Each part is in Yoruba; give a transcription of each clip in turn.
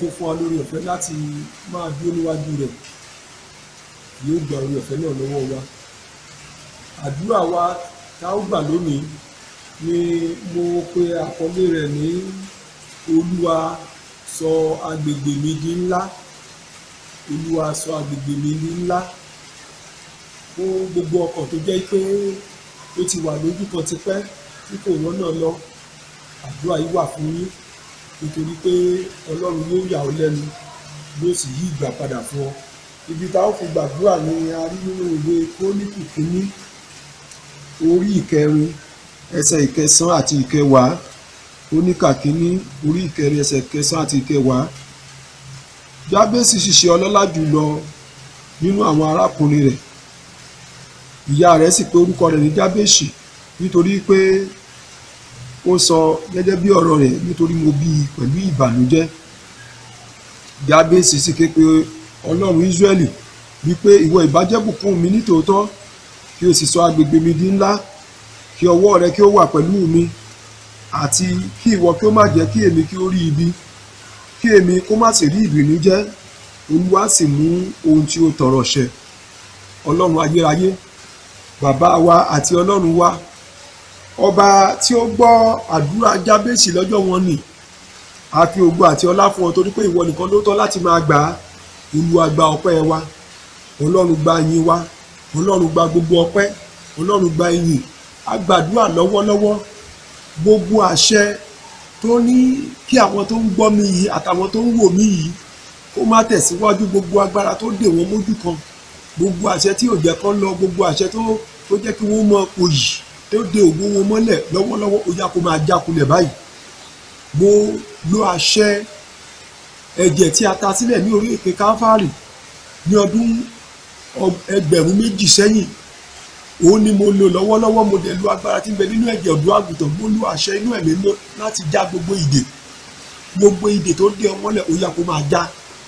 tó fún wa lórí ọ̀fẹ́ láti máa dúró níwájú rẹ̀ yóò gba orí ọ̀fẹ́ náà lọ́wọ́ wa àdúrà wa tá ó gbà lónìí ni mo pe àkọlé rẹ̀ ní olúwa sọ agbègbè mi di ńlá olúwa sọ agbègbè mi di ńlá fún gbogbo ọkàn tó jẹ́ pé ó ti wà lójú kan tipẹ́ tí kò rọ́nà lọ àdúrà yìí wà fún yín nítorí pé ọlọ́run yóò yà ọ́ lẹ́nu yóò sì yí ìgbà padà fún ọ ibi tá ó fi gbàdúrà ni a rí nínú ìwé kólíkù kínní orí ìkẹrin ẹsẹ̀ ìkẹsàn àti ìkẹwàá oníkà kínní orí ìkẹrin ẹsẹ̀ ìkẹsàn àti ìkẹwàá jábésì ṣiṣẹ́ ọlọ́lá jùlọ nínú àwọn arákùnrin rẹ̀ ìyá rẹ̀ sì pè orúkọ rẹ̀ ní jábésì nítorí pé ó sọ gẹ́gẹ́ bí ọ̀rọ̀ rẹ̀ nítorí mo bí i pẹ̀lú ìbànújẹ́ jábésì sì ké pe ọlọ́run ísírẹ́lì wípé ìwọ ìbájẹ́bùkún mi nítòótọ́ kí o sì sọ agbègbè mi di ńlá kí ọwọ́ rẹ kí ó wà pẹ̀lú mi àti kí ìwọ kí ó má jẹ́ kí èmi kí ó rí ibi kí èmi kó má sì rí ìbìnújẹ́ olúwa sì mú ohun tí ó tọrọ ṣẹ ọlọ́run ayérayé bàbá wa àti ọlọ́run wa ọba tí ó gbọ́ àdúrà jábèsì lọ́jọ́ wọn nì a fi ògo àti ọlá fún ọ torí pé ìwọ nìkan ló tọ́ láti máa gbà á olúwa gba ọpẹ́ wa ọlọ́run gba ìyìn wa ọlọ́run gba gbogbo ọpẹ́ ọlọ́run gba ìyìn a gbàdúrà lọ́wọ́lọ́wọ́ gbogbo àṣẹ tó ní kí àwọn tó ń gbọ́ mi yìí àtàwọn tó ń wò mí yìí kó má tẹ̀síwájú gbogbo agbára tó dè wọ́n mójú kan gbogbo àṣẹ tí ò jẹ́ kán lọ gbogbo àṣẹ tó tó jẹ́ kí wọ́n mọ òyì tó de ògo wọn mọ́lẹ̀ lọ́wọ́lọ́wọ́ ó yá kó máa jákulẹ̀ báyìí mo lo àṣẹ ẹ̀jẹ̀ tí a ta sílẹ̀ ní orí èké káfárì ní ọdún ẹgbẹ̀rún méjì sẹ́yìn òun ni mo lò lọ́wọ́lọ́wọ́ mo dẹ̀ lo agbára tí ń bẹ nínú ẹ̀jẹ̀ ọ̀dọ́ àgùntàn mo lo àṣẹ inú ẹ̀mí mọ́ láti já gbogbo ìdè gbogbo ìdè tó dé ọmọlẹ̀ ó yá kó máa já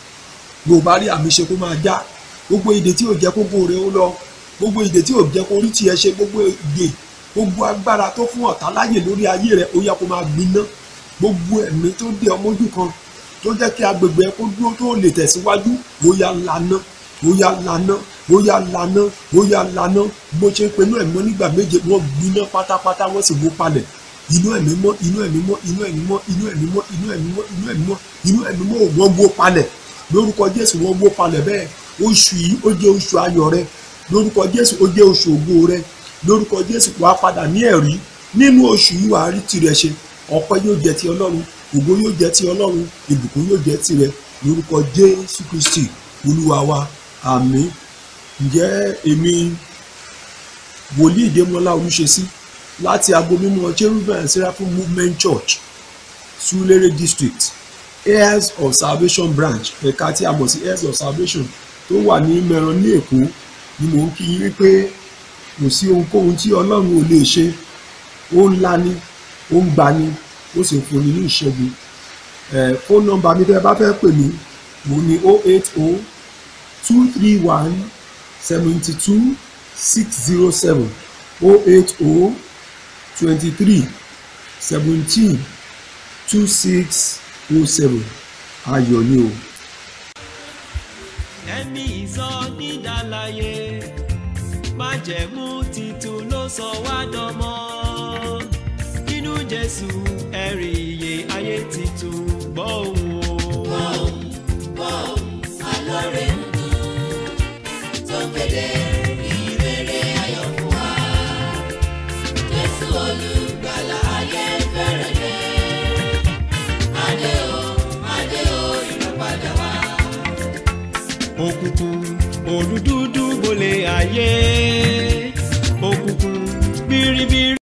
bó bá rí àmì ṣe kó máa já gbogbo ìdè tí ò jẹ́ kó gbòòrè ó lọ gbogbo ìdè tí ò jẹ́ kó rí tiẹ̀ ṣe gbogbo ìdè gbogbo agbára tó fún ọ̀tá láyè lórí ayé rẹ̀ ó yá kó máa gbiná gbogbo ẹ̀mí tó dé ọmọdún kan tó jẹ́ kí agbègbè ẹ kó dúró tó lè tẹ̀síwájú ó yá lànà ó yá lànà ó yá lànà ó yá lànà bó ṣe ń pe inú ẹ̀mí mọ́ nígbà méje wọ́n gbiná pátápátá wọ́n sì wó palẹ̀ inú ẹ̀mí mọ́ inú ẹ̀mí mọ́ inú ẹ̀mí mọ́ inú ẹ̀mí mọ́ inú ẹ̀mí mọ́ inú ẹ̀mí mọ́ inú ẹ̀mí mọ́ wọ́n wó palẹ̀ lórúkọ Jésù wọ́n wó palẹ̀ bẹ́ẹ̀ oṣù yìí ó jẹ́ oṣù ayọ̀ rẹ lórúkọ Jésù ó jẹ́ oṣù ògo rẹ lórúkọ Jésù wàá padà ní ẹ̀rí nínú oṣù yìí wàá rí tirẹ̀ ṣe ọpẹ́ yóò jẹ́ ti Ọlọ́run ògo yóò jẹ́ ti Ọlọ́run ìbùkún yóò jẹ́ tirẹ̀ lórúkọ Jésù Kristi Olúwa wa àmín ǹjẹ́ èmi wòlíì Démọ́lá Olúṣesí láti agbo mímọ́ Cherubim and Seraphim Movement Church Surulere District heirs of salvation branch ẹ̀ka tí a mọ̀ sí heirs of salvation tó wà ní mẹ́ran ní Èkó ni mò ń kí yín pé kò sí ohunkóhun tí Ọlọ́run ò lè ṣe ó ń lani ó ń gbani ó sì ń fúnni ní ìṣẹ́gun ẹ̀ fóònù nọ́mbà mi tẹ́ ẹ bá fẹ́ pè mí mo ní o eight o two three one seventy two six zero seven o eight o twenty three seventeen two six o seven ayọ̀ ni o. ẹ̀mí ìsọ nídàláyé májẹ̀mú titun ló sọ wá dánmọ́ nínú Jésù ẹ̀rí iye ayé titun gbọ́ òun o. Bọ́ọ̀m bọ́ọ̀m alóore ń dùn tó kéde ìrere ayọ̀ fún wa. Jésù olùgbàlà ayé fẹ́rẹ̀ dé. Adé o, adé o, ìrọ̀padà wá. òkùnkùn olùdúdú bolẹ̀ ayé òkùnkùn biribiri.